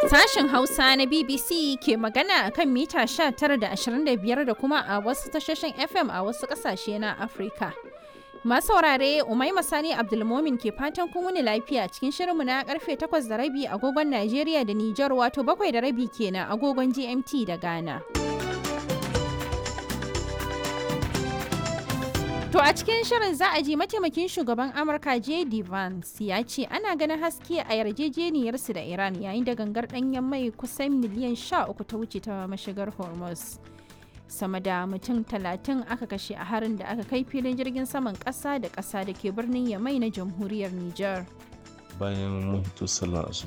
Sashen Hausa na BBC ke magana a kan mita 19 da 25 da kuma a wasu tashoshin FM a wasu ƙasashe na Afirka. Masu saurare Umaima Sani Abdulmomin ke fatan kun wuni lafiya cikin shirinmu na karfe 8 da rabi agogon Najeriya da Nijar wato 7 da rabi kenan agogon GMT da Ghana. To a cikin shirin za a ji mataimakin shugaban Amurka J.D. Vance ya ce ana ganin haske a yarjejeniyarsu da Iran yayin da gangar ɗanyen mai kusan miliyan 13 ta wuce ta mashigar Hormuz. Sama da mutum talatin aka kashe a harin da aka kai filin jirgin saman ƙasa da ƙasa da ke birnin Yamai na jamhuriyar Nijar. Bayan mun hito sallar